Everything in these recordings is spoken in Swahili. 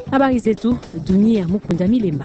Habari zetu dunia, Mukunda Milemba.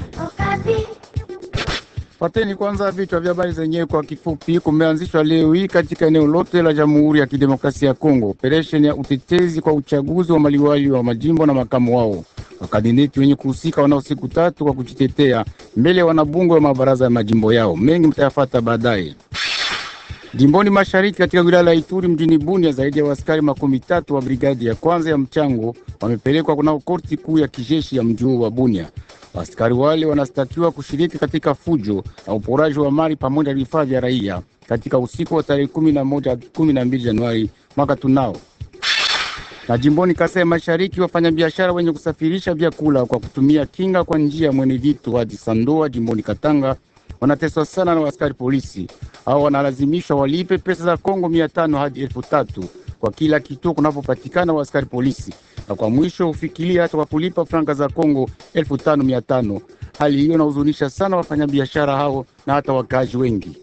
Pateni kwanza vichwa vya habari zenyewe kwa kifupi. Kumeanzishwa leo hii katika eneo lote la Jamhuri ya Kidemokrasia ya Kongo operesheni ya utetezi kwa uchaguzi wa maliwali wa majimbo na makamu wao wakandideti wenye kuhusika wanao siku tatu kwa kujitetea mbele ya wanabunge wa mabaraza ya majimbo yao. Mengi mtayafata baadaye. Jimboni mashariki katika wilaya la Ituri mjini Bunia, zaidi ya askari makumi tatu wa brigadi ya kwanza ya mchango wamepelekwa kunao korti kuu ya kijeshi ya mji wa Bunia. Askari wale wanastakiwa kushiriki katika fujo na uporaji wa mali pamoja na vifaa vya raia katika usiku wa tarehe kumi na moja kumi na mbili Januari mwaka tunao. Na jimboni Kasai Mashariki, wafanyabiashara wenye kusafirisha vyakula kwa kutumia kinga kwa njia ya mwene vitu hadi Sandoa jimboni Katanga wanateswa sana na askari polisi au wanalazimishwa walipe pesa za Kongo mia tano hadi elfu tatu kwa kila kituo kunapopatikana wa askari polisi, na kwa mwisho hufikiria hata kwa kulipa franka za Kongo elfu tano mia tano. Hali hiyo inahuzunisha sana wafanyabiashara hao na hata wakaaji wengi.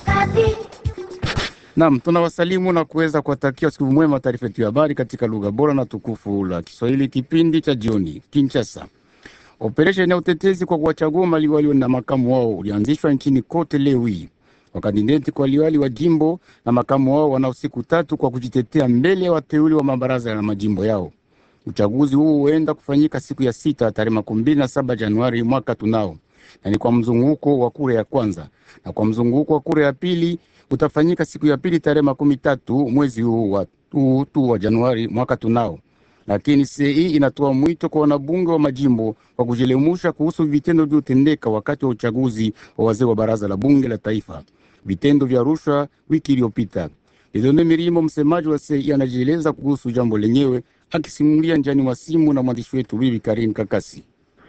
Naam, tunawasalimu na kuweza kuwatakia siku mwema. Taarifa yetu ya habari katika lugha bora na tukufu la Kiswahili, kipindi cha jioni. Kinshasa, operesheni ya utetezi kwa kuwachagua maliwali na makamu wao ulianzishwa nchini kote leo hii. Wakandideti kwa liwali wa jimbo na makamu wao wanao siku tatu kwa kujitetea mbele ya wateuli wa mabaraza ya majimbo yao. Uchaguzi huu huenda kufanyika siku ya sita tarehe makumi mbili na saba Januari mwaka tunao, na ni kwa mzunguko wa kura ya kwanza, na kwa mzunguko wa kura ya pili utafanyika siku ya pili tarehe makumi tatu mwezi huu wa, huu tu wa Januari mwaka tunao. Lakini CEI inatoa mwito kwa wanabunge wa majimbo kwa kujielimisha kuhusu vitendo vilivyotendeka wakati wa uchaguzi wa wazee wa baraza la bunge la taifa, vitendo vya rushwa wiki iliyopita. Lidone Mirimo, msemaji wa CEI, anajieleza kuhusu jambo lenyewe akisimulia njiani mwa simu na mwandishi wetu Bibi Karin Kakasi.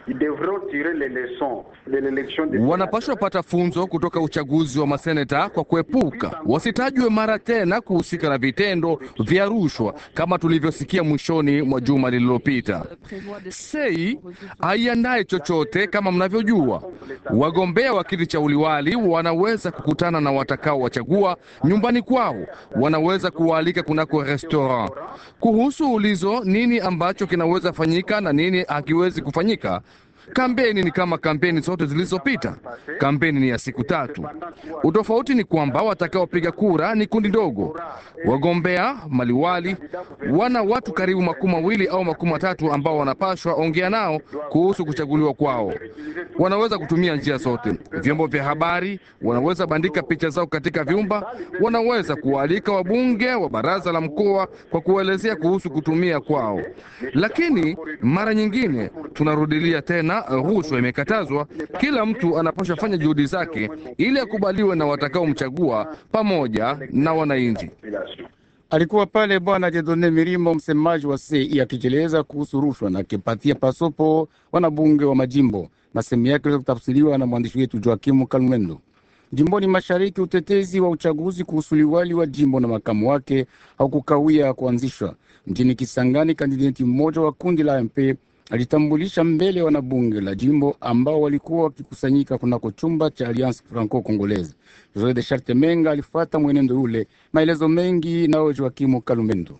Wanapaswa pata funzo kutoka uchaguzi wa maseneta kwa kuepuka wasitajwe mara tena kuhusika na vitendo vya rushwa kama tulivyosikia mwishoni mwa juma lililopita. Sei haiandaye chochote kama mnavyojua. Wagombea wa kiti cha uliwali wanaweza kukutana na watakao wachagua nyumbani kwao, wanaweza kuwaalika kunako restaurant. Kuhusu ulizo nini ambacho kinaweza fanyika na nini hakiwezi kufanyika Kampeni ni kama kampeni zote zilizopita. Kampeni ni ya siku tatu. Utofauti ni kwamba watakaopiga kura ni kundi dogo. Wagombea maliwali wana watu karibu makumi mawili au makumi matatu ambao wanapashwa ongea nao kuhusu kuchaguliwa kwao. Wanaweza kutumia njia zote. Vyombo vya habari wanaweza bandika picha zao katika vyumba, wanaweza kuwaalika wabunge wa baraza la mkoa kwa kuelezea kuhusu kutumia kwao, lakini mara nyingine tunarudilia tena rushwa imekatazwa. Kila mtu anapaswa fanya juhudi zake ili akubaliwe na watakaomchagua pamoja na wananchi. Alikuwa pale Bwana Jedone Mirimo, msemaji wa CEI akijeleza kuhusu rushwa na akipatia pasopo wanabunge wa majimbo. Masemi yake aliweza kutafsiriwa na mwandishi wetu Joakimu Kalmwendo. Jimboni mashariki, utetezi wa uchaguzi kuhusu liwali wa jimbo na makamu wake haukukawia kuanzishwa. Mjini Kisangani, kandideti mmoja wa kundi la MP alitambulisha mbele ya wanabunge la jimbo ambao walikuwa wakikusanyika kunako chumba cha Alliance Franco Congolaise. Jose de Charte Menga alifuata mwenendo ule. Maelezo mengi nao Joakimu Kalumendo.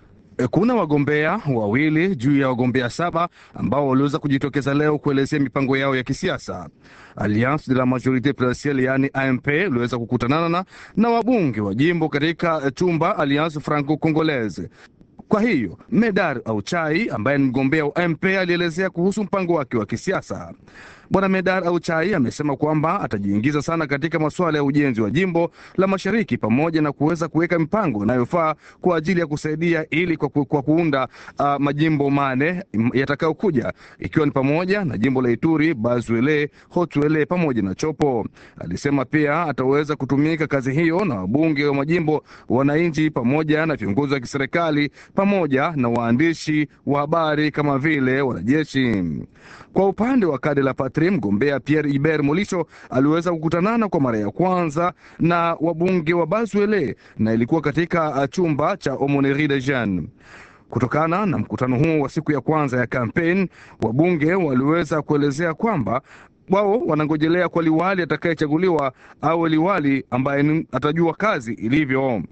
Kuna wagombea wawili juu ya wagombea saba ambao waliweza kujitokeza leo kuelezea mipango yao ya kisiasa. Alliance de la Majorite Presidentielle, yaani AMP, iliweza kukutanana na, na wabunge wa jimbo katika chumba Alliance Franco Congolaise. Kwa hiyo Medar Auchai ambaye ni mgombea wa MP alielezea kuhusu mpango wake wa kisiasa. Bwana Medar Auchai amesema kwamba atajiingiza sana katika masuala ya ujenzi wa jimbo la mashariki pamoja na kuweza kuweka mipango inayofaa kwa ajili ya kusaidia ili kwa, ku, kwa kuunda uh, majimbo mane yatakayokuja ikiwa ni pamoja na jimbo la Ituri, Bazwele, Hotwele pamoja na Chopo. Alisema pia ataweza kutumika kazi hiyo na wabunge wa majimbo, wananchi pamoja na viongozi wa kiserikali pamoja na waandishi wa habari kama vile wanajeshi. Kwa upande wa kade la Patri, mgombea Pierre Iber Molisho aliweza kukutanana kwa mara ya kwanza na wabunge wa Bazwele na ilikuwa katika chumba cha Omoneri de Jeanne. Kutokana na mkutano huo wa siku ya kwanza ya kampeni, wabunge waliweza kuelezea kwamba wao wanangojelea kwa liwali atakayechaguliwa awe liwali ambaye atajua kazi ilivyo.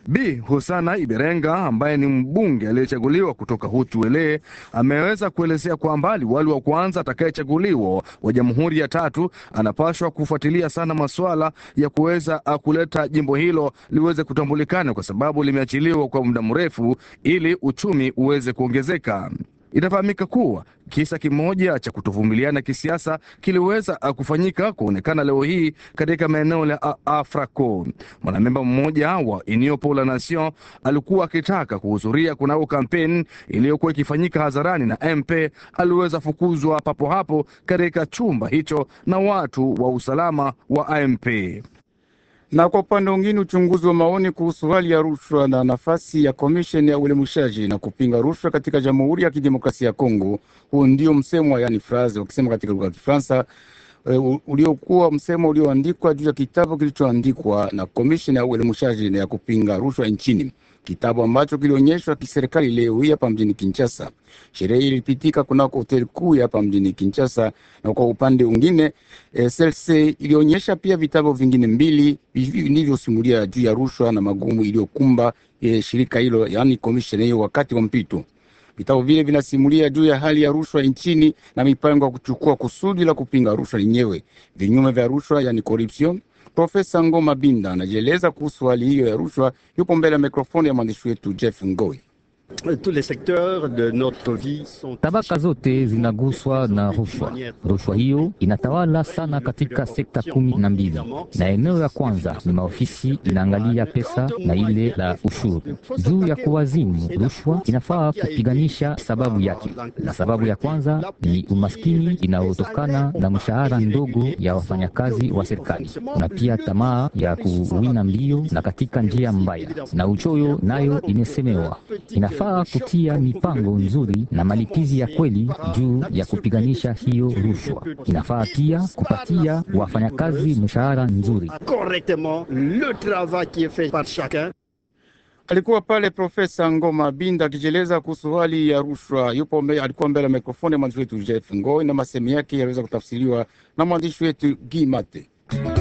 Bi Husana Iberenga ambaye ni mbunge aliyechaguliwa kutoka Hutu-Wele ameweza kuelezea kwamba liwali wa kwanza atakayechaguliwa wa jamhuri ya tatu anapaswa kufuatilia sana masuala ya kuweza kuleta jimbo hilo liweze kutambulikana kwa sababu limeachiliwa kwa muda mrefu ili uchumi uweze kuongezeka. Inafahamika kuwa kisa kimoja cha kutovumiliana kisiasa kiliweza kufanyika kuonekana leo hii katika maeneo ya Afraco. Mwanamemba mmoja wa Union pour la Nation alikuwa akitaka kuhudhuria kunako kampeni iliyokuwa ikifanyika hadharani na MP aliweza fukuzwa papo hapo katika chumba hicho na watu wa usalama wa AMP na kwa upande mwingine uchunguzi wa maoni kuhusu hali ya rushwa na nafasi ya komisheni ya uelimishaji na kupinga rushwa katika Jamhuri ya Kidemokrasia ya Kongo. Huu ndio msemo yani phrase wakisema katika lugha ya Kifaransa e, uliokuwa msemo ulioandikwa juu ya kitabu kilichoandikwa na komisheni ya uelimishaji na ya kupinga rushwa nchini, kitabu ambacho kilionyeshwa kiserikali leo hii hapa mjini Kinshasa. Sherehe ilipitika kunako hoteli kuu hapa mjini Kinshasa, na kwa upande mwingine e, SLC ilionyesha pia vitabu vingine mbili vilivyosimulia juu ya rushwa na magumu iliyokumba e, shirika hilo, yaani komisheni hiyo wakati wa mpito. Vitabu vile vinasimulia juu ya hali ya rushwa nchini na mipango ya kuchukua kusudi la kupinga rushwa lenyewe, vinyume vya rushwa, yani corruption. Profesa Ngoma Binda anajieleza kuhusu hali hiyo ya rushwa, yupo mbele ya mikrofoni ya mwandishi wetu Jeff Ngoi. Tabaka zote zinaguswa na rushwa. Rushwa hiyo inatawala sana katika sekta kumi na mbili, na eneo ya kwanza ni maofisi inaangalia pesa na ile la ushuru. Juu ya kuwazimu rushwa, inafaa kupiganisha sababu yake, na sababu ya kwanza ni umaskini inayotokana na mshahara ndogo ya wafanyakazi wa serikali, na pia tamaa ya kuwina mbio na katika njia mbaya, na uchoyo nayo imesemewa inafaa kutia mipango nzuri na malipizi ya kweli juu ya kupiganisha hiyo rushwa. Inafaa pia kupatia wafanyakazi mshahara nzuri. Alikuwa pale Profesa Ngoma Binda akijieleza kuhusu hali ya rushwa. Yupo mbe, alikuwa mbele ya mikrofoni ya mwandishi wetu Jeff Ngoi, na masemi yake yaliweza kutafsiriwa na mwandishi wetu Gi Mate.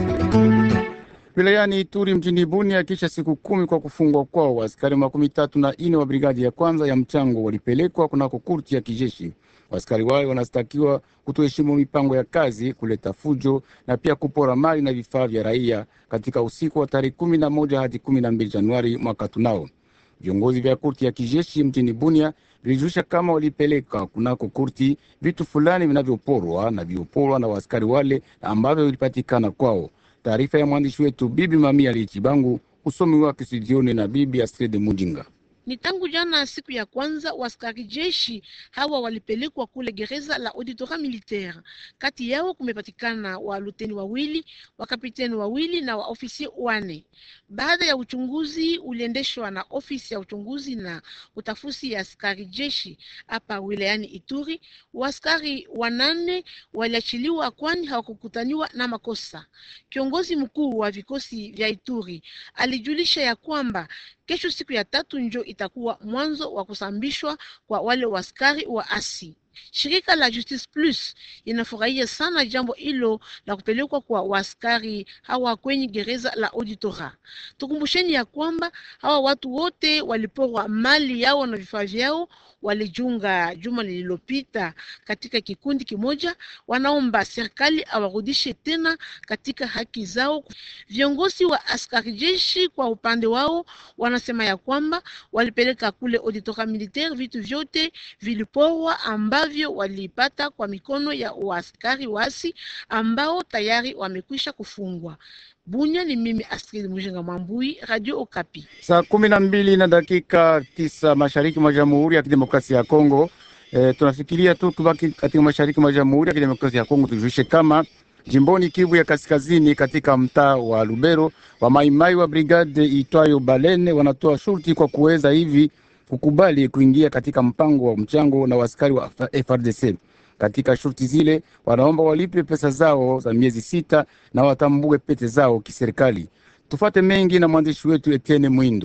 Wilayani Ituri mjini Bunia, kisha siku kumi kwa kufungwa kwao, askari makumi tatu na ine wa brigadi ya kwanza ya mchango walipelekwa kunako kurti ya kijeshi. Askari wale wanastakiwa kutoheshimu mipango ya kazi, kuleta fujo na pia kupora mali na vifaa vya raia katika usiku wa tarehe kumi na moja hadi kumi na mbili Januari mwaka tunao. Viongozi vya kurti ya kijeshi mjini Bunia vilijulisha kama walipeleka kunako kurti vitu fulani vinavyoporwa na vioporwa na waaskari wale ambavyo vilipatikana kwao. Taarifa ya mwandishi wetu Bibi Mamia Lichibangu, usomi wake studioni na Bibi Astride Mujinga. Ni tangu jana siku ya kwanza waskari jeshi hawa walipelekwa kule gereza la auditora militaire. Kati yao kumepatikana wa luteni wawili, wakapiteni wawili na waofisi wane. Baada ya uchunguzi uliendeshwa na ofisi ya uchunguzi na utafusi ya askari jeshi hapa wilayani Ituri, waskari wanane waliachiliwa kwani hawakukutaniwa na makosa. Kiongozi mkuu wa vikosi vya Ituri alijulisha ya kwamba kesho siku ya tatu njo itakuwa mwanzo wa kusambishwa kwa wale waskari wa asi. Shirika la Justice Plus inafurahia sana jambo hilo la kupelekwa kwa waskari hawa kwenye gereza la auditora. Tukumbusheni ya kwamba hawa watu wote waliporwa mali yao na vifaa vyao, walijunga juma lililopita katika kikundi kimoja. Wanaomba serikali awarudishe tena katika haki zao. Viongozi wa askari jeshi kwa upande wao wanasema ya kwamba walipeleka kule auditora militaire vitu vyote viliporwa ambavyo walipata kwa mikono ya waaskari wasi ambao tayari wamekwisha kufungwa. Bunya ni mimi Astrid Mujinga Mambui, Radio Okapi. Saa kumi na mbili na dakika tisa mashariki mwa Jamhuri ya Kidemokrasia ya Kongo. E, tunafikiria tu kubaki katika mashariki mwa Jamhuri ya Kidemokrasia ya Kongo, tujulishe kama jimboni Kivu ya Kaskazini, katika mtaa wa Lubero, wa maimai wa brigade itwayo Balene wanatoa shurti kwa kuweza hivi kukubali kuingia katika mpango wa mchango na waskari wa FRDC. Katika shurti zile wanaomba walipe pesa zao za miezi sita na watambue pete zao kiserikali. Tufate mengi na mwandishi wetu Etienne Mwindo.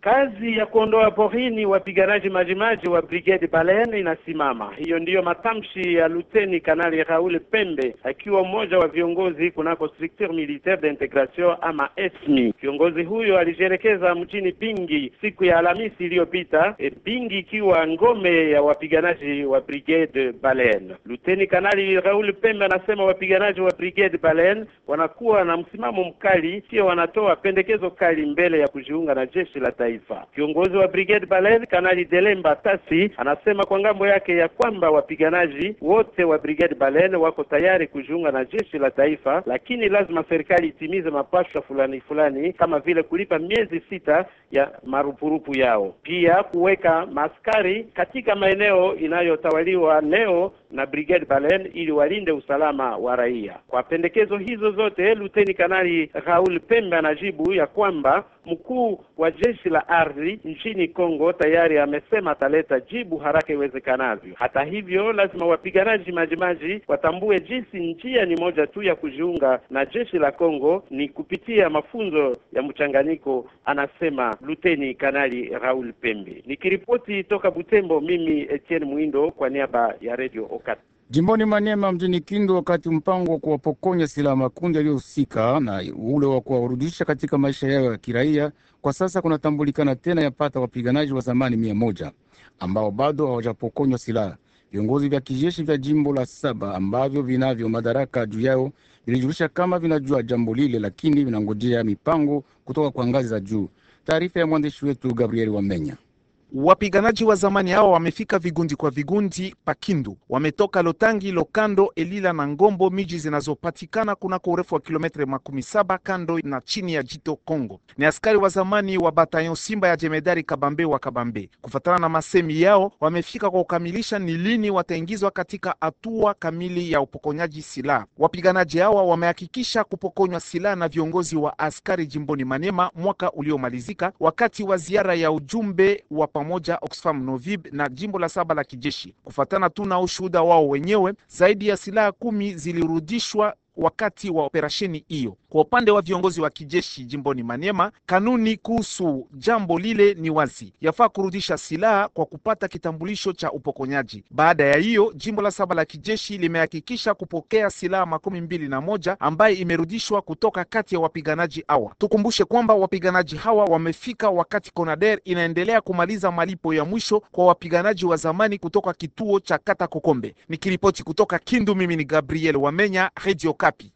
Kazi ya kuondoa porini wapiganaji majimaji wa Brigade Baleine inasimama. Hiyo ndiyo matamshi ya Luteni Kanali Raoul Pembe akiwa mmoja wa viongozi kunako Structure Militaire d'Integration ama ESMI. Kiongozi huyo alijielekeza mjini Bingi siku ya Alhamisi iliyopita, e, Bingi ikiwa ngome ya wapiganaji wa Brigade Baleine. Luteni Kanali Raoul Pembe anasema wapiganaji wa Brigade Baleine wanakuwa na msimamo mkali, pia wanatoa pendekezo kali mbele ya kujiunga na jeshi la taifa. Kiongozi wa Brigade Baleine Kanali Delemba Tasi anasema kwa ngambo yake ya kwamba wapiganaji wote wa Brigade Baleine wako tayari kujiunga na jeshi la taifa, lakini lazima serikali itimize mapashwa fulani fulani kama vile kulipa miezi sita ya marupurupu yao, pia kuweka maskari katika maeneo inayotawaliwa leo na Brigade Baleine ili walinde usalama wa raia. Kwa pendekezo hizo zote, Luteni Kanali Raoul Pembe anajibu ya kwamba mkuu wa jeshi la ardhi nchini Kongo tayari amesema ataleta jibu haraka iwezekanavyo. Hata hivyo, lazima wapiganaji majimaji watambue jinsi njia ni moja tu ya kujiunga na jeshi la Kongo ni kupitia mafunzo ya mchanganyiko, anasema Luteni Kanali Raoul Pembe. Nikiripoti toka Butembo, mimi Etienne Mwindo kwa niaba ya Radio Okapi. Jimboni Maniema mjini Kindu, wakati mpango wa kuwapokonya silaha makundi yaliyohusika na ule wa kuwarudisha katika maisha yao ya kiraia, kwa sasa kunatambulikana tena yapata wapiganaji wa zamani mia moja ambao bado hawajapokonywa silaha. Viongozi vya kijeshi vya jimbo la saba ambavyo vinavyo madaraka juu yao vilijulisha kama vinajua jambo lile, lakini vinangojea mipango kutoka kwa ngazi za juu. Taarifa ya mwandishi wetu Gabriel Wamenya. Wapiganaji wa zamani hao wamefika vigundi kwa vigundi Pakindu, wametoka Lotangi, Lokando, Elila na Ngombo, miji zinazopatikana kunako urefu wa kilometre makumi saba kando na chini ya jito Kongo. Ni askari wa zamani wa batayon Simba ya jemedari Kabambe wa Kabambe. Kufatana na masemi yao, wamefika kwa kukamilisha ni lini wataingizwa katika hatua kamili ya upokonyaji silaha. Wapiganaji hawa wamehakikisha kupokonywa silaha na viongozi wa askari jimboni Maniema mwaka uliomalizika wakati wa ziara ya ujumbe wa pamoja Oxfam Novib na jimbo la saba la kijeshi. Kufatana tu na ushuhuda wao wenyewe, zaidi ya silaha kumi zilirudishwa wakati wa operasheni hiyo. Kwa upande wa viongozi wa kijeshi jimboni Maniema, kanuni kuhusu jambo lile ni wazi, yafaa kurudisha silaha kwa kupata kitambulisho cha upokonyaji. Baada ya hiyo, jimbo la saba la kijeshi limehakikisha kupokea silaha makumi mbili na moja ambaye imerudishwa kutoka kati ya wapiganaji hawa. Tukumbushe kwamba wapiganaji hawa wamefika wakati Conader inaendelea kumaliza malipo ya mwisho kwa wapiganaji wa zamani kutoka kituo cha Kata Kokombe. Nikiripoti kutoka Kindu, mimi ni Gabriel Wamenya, Radio Kapi.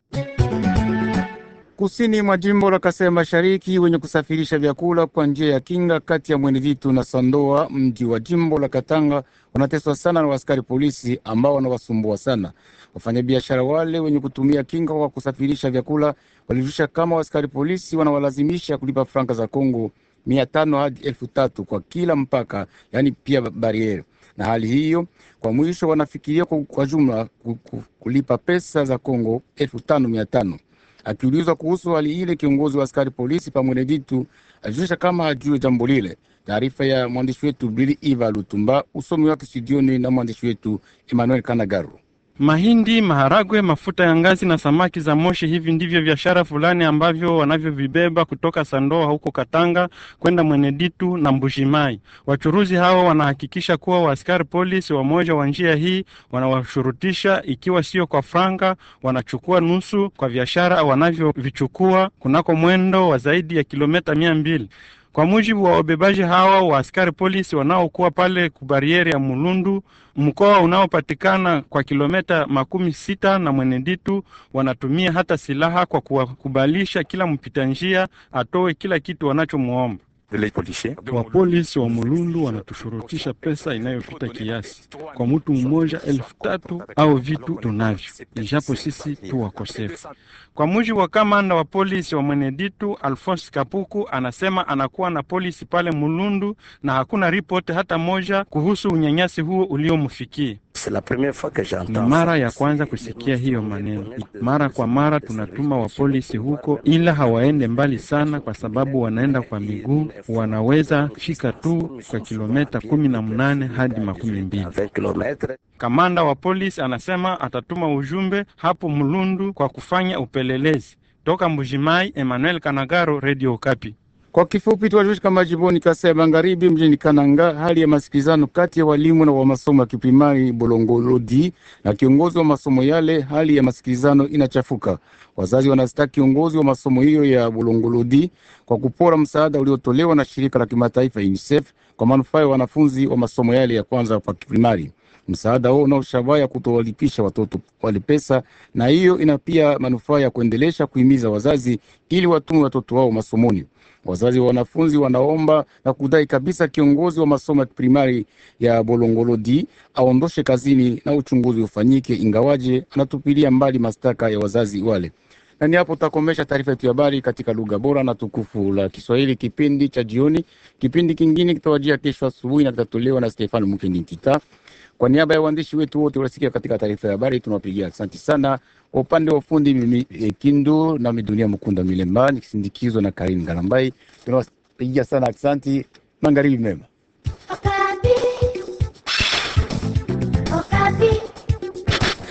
Kusini mwa jimbo la Kasai Mashariki, wenye kusafirisha vyakula kwa njia ya kinga kati ya Mweneditu na Sandoa, mji wa jimbo la Katanga, wanateswa sana na askari polisi ambao wanawasumbua sana. Wafanyabiashara wale wenye kutumia kinga kwa kusafirisha vyakula walijulisha kama askari polisi wanawalazimisha kulipa franka za Kongo mia tano hadi elfu tatu kwa kila mpaka, yaani pia bariere na hali hiyo kwa mwisho wanafikiria kwa, kwa jumla kulipa pesa za Kongo elfu tano mia tano. Akiulizwa kuhusu hali ile, kiongozi wa askari polisi pamoja vitu alijulisha kama hajue jambo lile. Taarifa ya mwandishi wetu Bili Iva Lutumba, usomi wake studioni na mwandishi wetu Emmanuel Kanagaru. Mahindi, maharagwe, mafuta ya ngazi na samaki za moshi, hivi ndivyo biashara fulani ambavyo wanavyovibeba kutoka Sandoa huko Katanga kwenda Mweneditu na Mbushimai. Wachuruzi hao wanahakikisha kuwa waaskari polisi wamoja wa njia hii wanawashurutisha, ikiwa sio kwa franga, wanachukua nusu kwa biashara wanavyovichukua kunako mwendo wa zaidi ya kilomita mia mbili. Kwa mujibu wa wabebaji hawa wa askari polisi wanaokuwa pale kubarieri ya Mulundu, mkoa unaopatikana kwa kilomita makumi sita na Mweneditu, wanatumia hata silaha kwa kuwakubalisha kila mpita njia atoe kila kitu wanachomwomba. Wapolisi wa Mulundu wanatushurutisha pesa inayopita kiasi, kwa mtu mmoja elfu tatu au vitu tunavyo, ijapo sisi tu wakosefu. Kwa mujibu wa kamanda wa polisi wa Mweneditu Alphonse Kapuku, anasema anakuwa na polisi pale Mulundu na hakuna ripoti hata moja kuhusu unyanyasi huo uliomfikia. Ni mara ya kwanza kusikia hiyo maneno. Mara kwa mara tunatuma wapolisi huko, ila hawaende mbali sana, kwa sababu wanaenda kwa miguu, wanaweza fika tu kwa kilomita kumi na mnane hadi makumi mbili. Kamanda wa polisi anasema atatuma ujumbe hapo Mulundu kwa kufanya upelelezi. Toka Mbujimai, Emmanuel Kanagaro, Radio Okapi. Kwa kifupi tuwajulishe kama jimboni Kasai ya Magharibi, mjini Kananga, hali ya masikilizano kati ya walimu na wa masomo ya kiprimari Bolongolodi na kiongozi wa masomo yale, hali ya masikilizano inachafuka. Wazazi wanastaki kiongozi wa masomo hiyo ya Bolongolodi kwa kupora msaada uliotolewa na shirika la kimataifa UNICEF kwa manufaa ya wanafunzi wa masomo yale ya kwanza kwa kiprimari. Msaada huo unaoshabaha ya kutowalipisha watoto wale pesa, na hiyo ina pia manufaa ya kuendelesha kuhimiza wazazi ili watume watoto wao masomoni. Wazazi wa wanafunzi wanaomba na kudai kabisa kiongozi wa masomo ya primari ya Bolongolodi aondoshe kazini na uchunguzi ufanyike, ingawaje anatupilia mbali mashtaka ya wazazi wale. Na ni hapo tutakomesha taarifa yetu ya habari katika lugha bora na tukufu la Kiswahili, kipindi cha jioni. Kipindi kingine kitawajia kesho asubuhi na kitatolewa na Stefano Mukeni Tita. Kwa niaba ya waandishi wetu wote waliosikia katika taarifa ya habari, tunawapigia asante sana. Kwa upande wa fundi mimi eh, Kindu na Midunia Mkunda Milemba nikisindikizwa na Karin Galambai, tunawapigia sana asante. Magharibi mema.